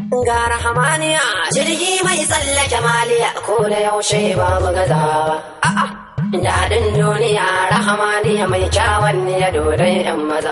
ga rahamaniya jirgi mai tsallake maliya ko da yaushe babu gazawa a'a daɗin duniya rahamaniya mai kyawun ya dodon yan maza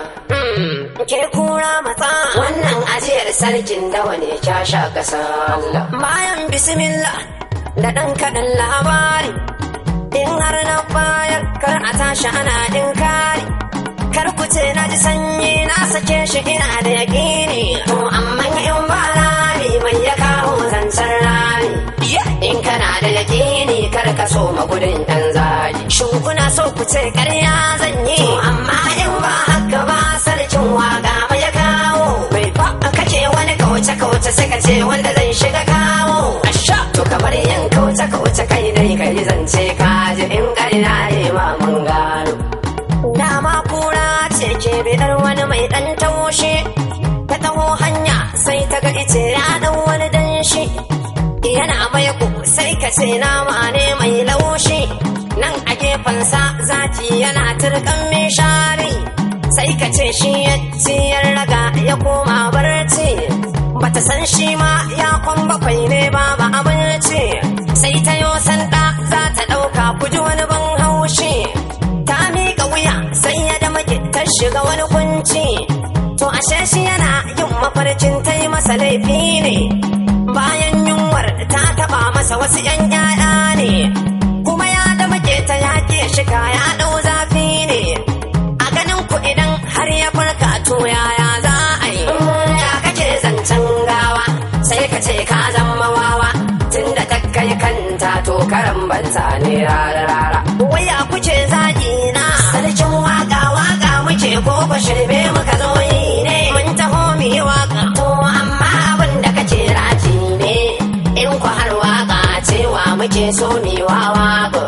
ke kura matsa wannan ajiyar sarkin dawa ne sha kasa bayan bismillah da ɗan kaɗan labari in har na bayar kar a tashi ana ɗin kari kar ku ce na ji sanyi na sake shi ina da yaƙini to amma in ba rami mai ya kawo zancen rami in kana da yaƙini kar ka so magudin ɗan zagi shin kuna so ku ce ƙarya zan yi amma in ba haka ba sarkin waka mai ya kawo bai ba kace wani kauce kauce sai ka ce wanda zai shiga kawo asha to kamar yin kauce kauce kai dai ka yi zance ka ji in ƙarya ne ma mun gano dama kura ce ke bidar wani mai ɗan taushe ta taho hanya sai ta ga ice ya ɗan wani danshi yana mai ku sai ka ce nama ne mai laushi nan a gefensa zaki yana turkan mishari sai ka ce shi ya ciyar raga ya koma barci bata san shi ma ya kwan bakwai ne babu abinci sai ta yo sanda za ta ɗauka kuji wani ban haushi ta miƙa wuya sai ya da ta shiga wani kunci to ashe shi yana yin mafarkin ta yi masa laifi ne bayan yunwar ta taba masa wasu yan yaya ne kuma ya da ta yaƙe shiga ya ɗau zafi ne a ganin ku idan har ya farka to yaya za a yi ya kake zancen gawa sai ka ce ka zama wawa tunda ta kai kanta to karan banza ne rara rara waya kuce zagi na sarkin waka waka muke ko ba shirme muka zo yi ne mun taho mu yi waka to amma abin da kace raji ne in ku har waka cewa muke so ni wa waka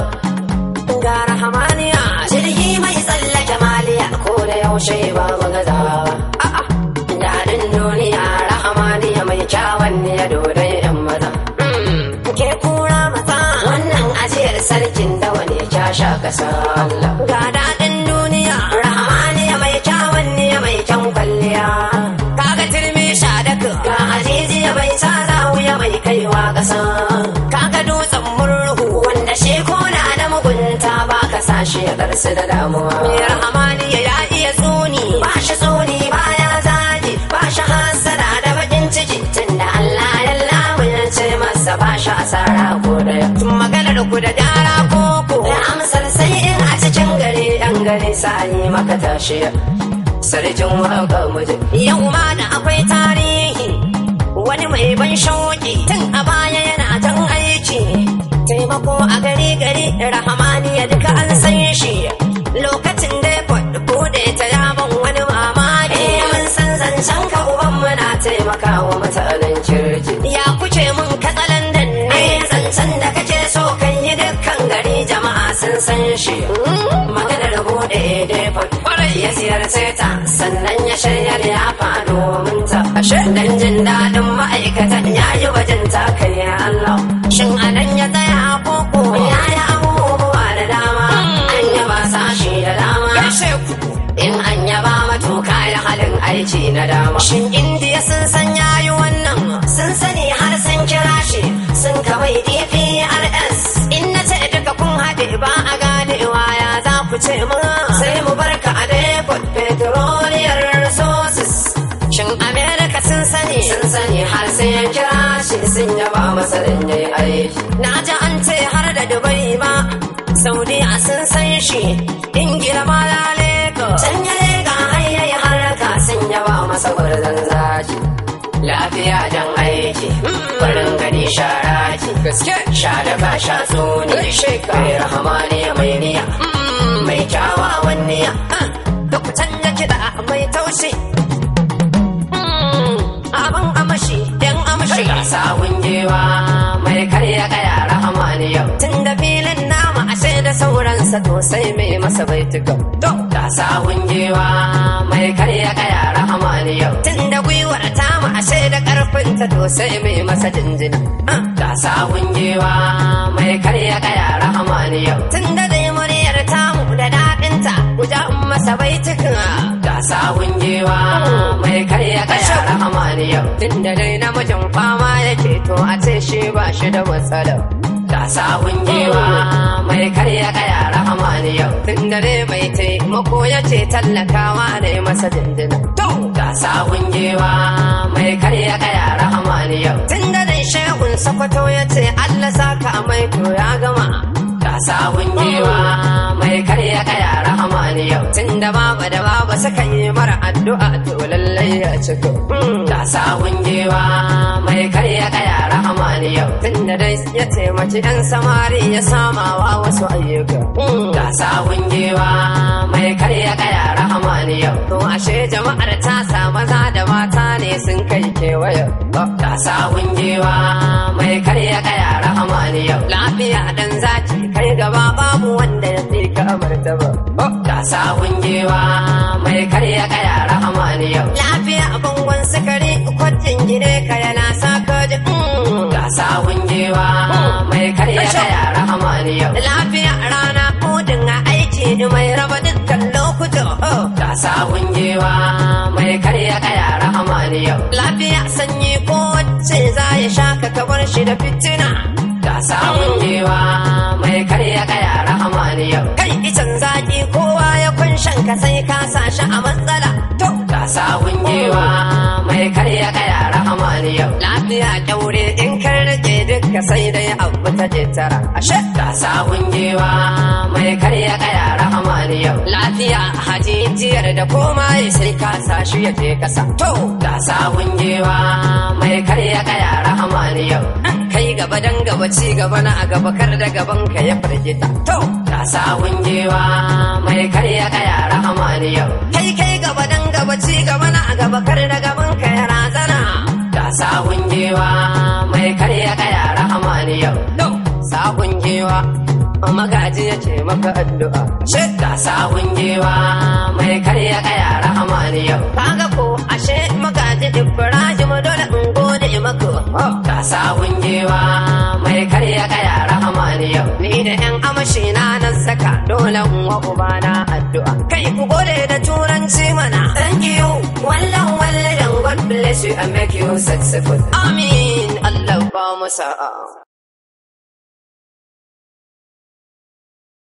ga rahamaniya jirgi mai tsallake maliya ko da yaushe ba mu gazawa a'a daɗin duniya rahamaniya mai kyawun ya dodon yan maza ke kura mata wannan ajiyar sarkin dawa ne sha kasa ga daɗin duniya rahamaniya mai kyawun ne mai kyan kwalliya kaga turmi sha daka ga ajijiya bai sa wuya mai kaiwa ƙasa kaga dutsen murhu wanda shi kona da mugunta ba ka sa shi ya darsu da damuwa mai rahamaniya ya iya tsuni ba shi tsuni ba ya zagi ba shi hasada da bakin ciki tunda Allah ya lamunce masa ba shi asara ko daya tun maganar ku da gyara koko da amsar sai in a cikin gari yan gari sani maka tashi sarkin waka muje yau ma da akwai tarihi wani mai ban shauki tun a baya yana jan aiki taimako a gari gari rahamaniya duka an san shi lokacin da ya bude ta yaban wani mamaki mun san zancen ka uban muna taimakawa mutanen kirki ya kuce mun katsalandan ne zancen da kake so kan yi dukkan gari jama'a sun san shi maganar bude depot ya ziyarce ta sannan ya shirya ya faɗo min ta ashe dan jin daɗin ma'aikatan ya yi wajen takarya Allah shin anan ya tsaya koko ya yi abubuwa da dama an yaba sashi da dama in an yaba matuka ya halin aiki na dama shin indiya sun san yayi wannan sun sani har sun kira shi sun kawai dprs in na ce duka kun haɗe ba a ganewa ya za ku ce mu sai mu barka a depot petroleum resources shin america sun sani sun sani har sai ya kira shi sun yaba masa dan yayi aiki na ji an ce har da dubai ma saudiya sun san shi ingila ma laleka can ya lega har yayi haraka sun yaba masa gwarzon zaki lafiya jan aiki farin gani shara ki gaske sha da ka sha tsoni kai rahamani mai niya mai kyawawan niya da ku canja kiɗa mai taushi abin amashi yan amashi ga sawun jewa mai karya kaya rahamani yau tun da filin nama ashe da sauransa to sai mai masa baituka to ga sawun jewa mai karya kaya rahamani yau tun da gwiwar tamu ashe da karfinta to sai mai masa jinjina ga sawun jewa mai karya kaya rahamani yau tun da dai muryar tamu da daɗinta guja masa baituka ga ga sawun giwa mai karya kaya rahamani yau tun da dai namijin fama yake to a ce shi ba shi da matsala ga sawun giwa mai karya kaya rahamani yau tun da dai mai taimako ya ce tallakawa ne masa dindina to ga sawun giwa mai karya kaya rahamani yau tun da dai shehun sakwato ya ce Allah saka mai to ya gama ga sawun giwa mai karya kaya rahamani yau tun da baba da baba suka yi mara addu'a to lallai ya ciko ga sawun giwa mai karya kaya rahamani yau tun da dai ya taimaki yan samari ya samawa wasu ayyuka ga sawun giwa mai karya kaya rahamani yau to ashe jama'ar ta sa maza da mata ne sun kai kewaye ga sawun giwa mai karya kaya rahamani yau lafiya dan zaki kai gaba babu wanda ya fi ka martaba ga sawun giwa mai karya kaya rahamani yau lafiya bangon sukari kwajin gine ka yana saka ji ga sawun giwa mai karya kaya rahamani yau lafiya rana kudin a aiki mai raba dukkan lokuta ga sawun giwa mai karya kaya rahamani yau lafiya sanyi ko wacce za ya sha ka kabar shi da fitina ga sawun giwa mai karya kaya rahamani yau kai icen zaki kowa ya kunshan ka sai ka sa shi a matsala to ga sawun giwa mai karya kaya rahamani yau lafiya kyaure in kan rage duka sai dai abu ta je tara ashe ga sawun giwa mai karya kaya rahamani yau lafiya hajijiyar da koma sai ka sa shi ya je kasa to ga sawun giwa mai karya kaya rahamani yau kai gaba dan gaba ci gaba na a gaba kar da gaban ka ya firgita to ga sawun giwa mai karya kaya rahamani yau kai kai gaba dan gaba ci gaba na a gaba kar da gaban ka ya razana ga sawun giwa mai karya kaya rahamani yau to sawun giwa magaji ya ce maka addu'a she ga sawun giwa mai karya kaya rahamani yau kaga ko ashe magaji ibrahim dole in gode maka ga sawun giwa mai karya kaya rahamani yau ni da yan amashi na nan saka dole in wa ubana addu'a kai ku gode da turanci mana thank you wallan wallan god bless you and make you successful amin allah ba mu sa'a